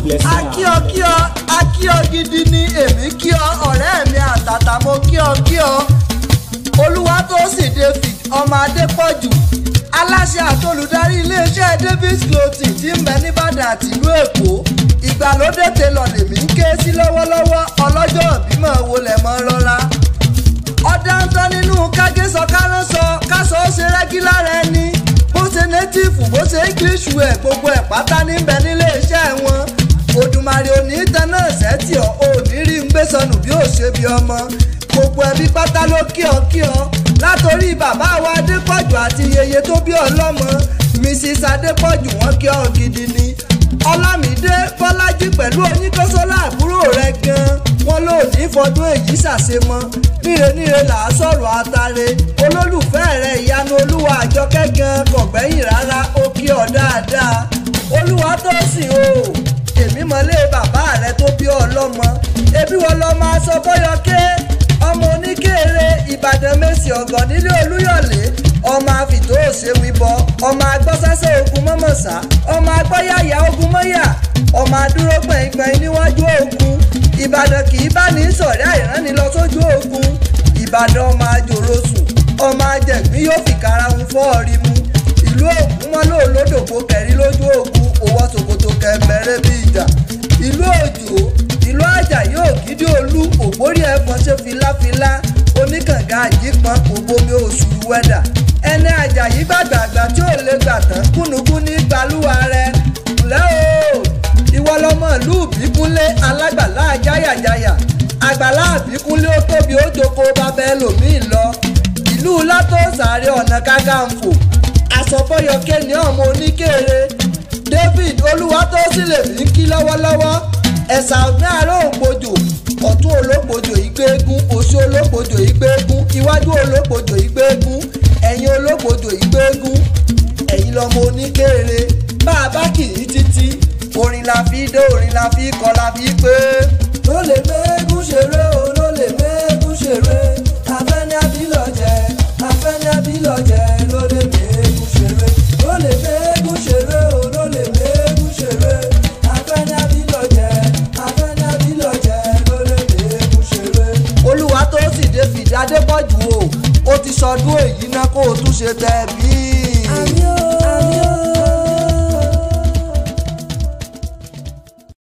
blessing. akíọ kíọ akíọ gidi ni èmi kíọ ọ̀rẹ́ mi àtàtà mo kíọ kíọ olúwatósìn david ọmọ adépọ̀jù aláṣẹ àtolùdarí iléeṣẹ́ davis clothing tí ń bẹ nìbàdàn àtìlú èkó ìgbàlódé télọ̀ lèmi ń ké sí lọ́wọ́lọ́wọ́ ọlọ́jọ́ ìbímọ wo lẹ̀ mọ́ rọra ọ̀dáńtọ́ nínú kágésọ kárànsọ kásọ ó ṣe rẹ́gí lára ẹni bó ṣe nétífù bó ṣe english ẹ̀ gbogbo ẹ̀ pátá níbẹ̀ nílé iṣẹ́ wọn odùmarè òní tanná ṣẹ́tì ọ̀ òní rí ń gbé sọnù bí ó ṣe bí ọmọ gbogbo ẹbí pátá ló kí ọ kí ọ látòrí bàbá wa adépọ̀jù àti yeye tó bí ọlọ́mọ mrs adépọ̀jù wọn kí ọ gidi ni ọlámídé bọ́lájí pẹ̀lú oníkọ́sọ́lá àbúrò rẹ̀ gan-an wọn ló ní fọdún èyí ṣàṣemọ níre níre là á sọ̀rọ̀ àtàrẹ olólùfẹ́ rẹ̀ ìyanu olúwa àjọkẹ́ gan kọ̀gbẹ́yìn rárá ó kí ọ dáadáa olúwa tó sìn o èmi mọ̀lé bàbá rẹ̀ tó bí ọlọ́mọ ebi wọn lọ máa sọ bọ́yọ̀kẹ́ ọmọ oníkèrè ìbàdàn mẹ́sì ọ̀gàn nílé olúyọ̀lé ọmọ àfìtó òṣèwìbọ ọmọ agbọ́sásẹ́ ogun mọ́mọ́sá ọmọ agbọ́yàyà ogun mọ́yà ọmọ adúró gbẹ̀ngbẹ̀ng níwájú ogun ìbàdàn kì í bá ní sọ̀rẹ́ àìránni lọ sójú ogun ìbàdàn ọmọ àjòrosùn ọmọ ajẹ̀gbín yóò fi karahun fọ́ọ̀rí mu ìlú ògùn wọn lò lódògbò kẹrí lójú ogun òwò ṣòkòtò kẹmẹrẹ bí ìjà ìlú òjò ìlú àjàyí ògidì olú ògbórí ẹ̀fọn ṣe filafila oníkànga àjípọn òbomi oṣù wẹ́dà ẹni àjàyí gbàgbàgbà tí ò lè gbà tán kúnnukún ní gbalúwa rẹ ǹlẹ́ o ìwọ lọmọ ìlú ìbíkúnlé alágbàlá jáyàjáyà àgbàlá ìbíkúnlé ó tóbi ó joko bàbá ẹlòmíì lọ ìlú látòsàárẹ̀ ọ̀nà kákàǹfò àsọfọyọkẹ ní ọmọ oníkèrè david olúwatósílẹ̀ mi ń kí lọ́wọ́lọ́wọ́ ẹ̀sà ọ̀gbìn àárọ̀ ògbójò ọ̀tún ológbòjò ìgbéégún òsì ológbòjò ìgbéégún iwájú ológbòjò ìgbéégún ẹ̀yìn ológbòjò ìgbéégún ẹ̀yìn lọmọ oníkèrè bá a bá kì í títí orin la fi dé orin la fi kọ la fi pé. ló lè mẹ́gún ṣeré o ló lè mẹ́gún ṣeré afẹ́ni abilọ̀jẹ̀ afẹ́ni abilọ̀jẹ̀ ló lè mẹ́gún ṣeré ló lè mẹ́gún ṣeré o ló lè mẹ́gún ṣeré afẹ́ni abilọ̀jẹ̀ afẹ́ni abilọ̀jẹ̀ ló lè mẹ́gún ṣeré. olúwa tó sì dé fìdí adépọ̀jù o ó ti sọdún èyí náà kó o tún ṣe tẹ̀ bí.